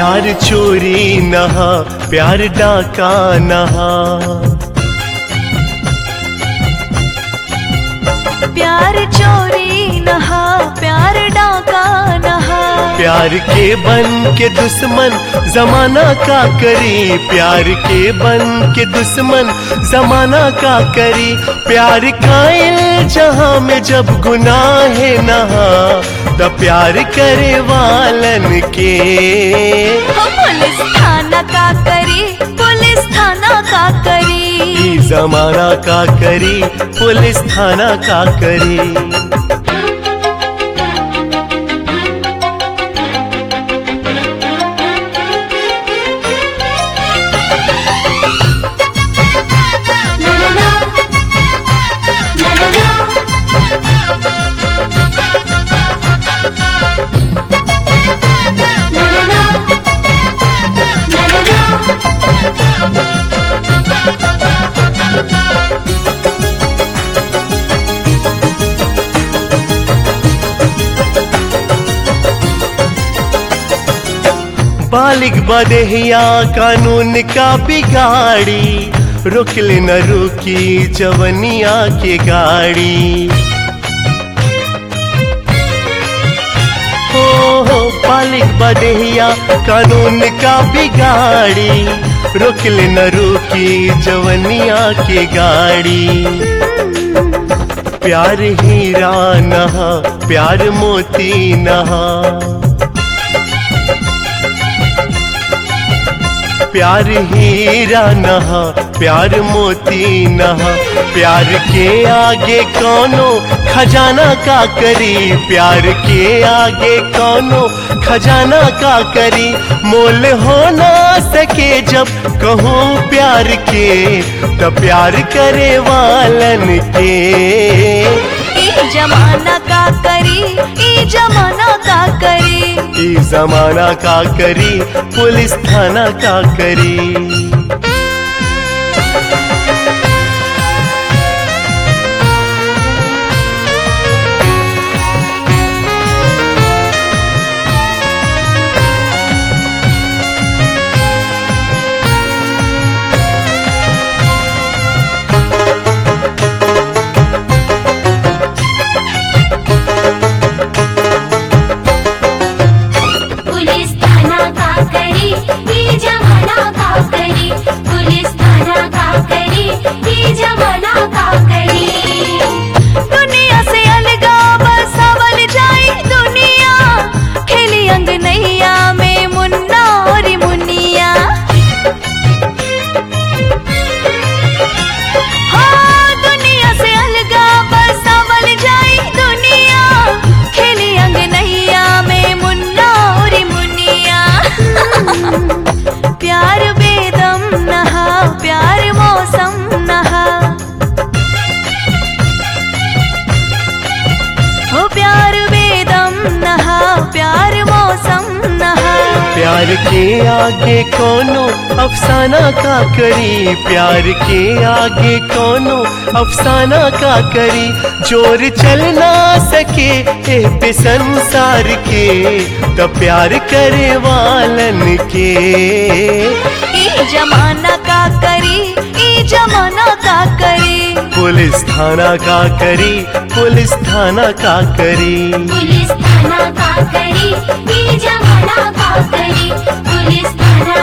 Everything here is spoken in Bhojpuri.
प्यार चोरी नहा प्यार डाका नहा प्यार चोरी नहा प्यार डाका नहा प्यार के बन के दुश्मन जमाना का करी प्यार के बन के दुश्मन जमाना का करी प्यार कायल जहां में जब गुनाह नहा त प्यार करे वालन के हो पुलिस थाना का करी पुलिस थाना का करी ई जमाना का करी पुलिस थाना का करी बालिक बदहिया कानून का बिगाड़ी रुकल न रुकी जवनिया के गाड़ी हो हो बालिक बदहिया कानून का बिगाड़ी रुकल न रुकी जवनिया के गाड़ी प्यार हीरा नहा प्यार मोती नहा प्यार हीरा नहा प्यार मोती नहा प्यार के आगे कौनो खजाना का करी प्यार के आगे कौनो खजाना का करी मोल हो ना सके जब कहूँ प्यार के तो प्यार करे वालन के ई जमाना का करी ई जमाना का करी ई जमाना का करी पुलिस थाना का करी पुलिस थाना का करी ये जमाना का करी पुलिस थाना का करी ये जमाना का करी दुनिया से अलगा बसावल जाई दुनिया खेली अंग नैया में मुन्ना और मुनिया हाँ दुनिया से अलगा बसावल जाई दुनिया खेली अंग नैया में मुन्ना और मुनिया प्यार बेदम नहा प्यार मौसम नहा हो प्यार वेदम नहा प्यार मौसम नहा प्यार के आगे कोनो अफसाना का करी प्यार के आगे कोनो अफसाना का करी जोर चल ना सके ए पे संसार के तो प्यार करे वालन के ई जमाना का करी ई जमाना का करी पुलिस थाना का करी पुलिस थाना का करी पुलिस थाना का करी ये जमाना का करी पुलिस थाना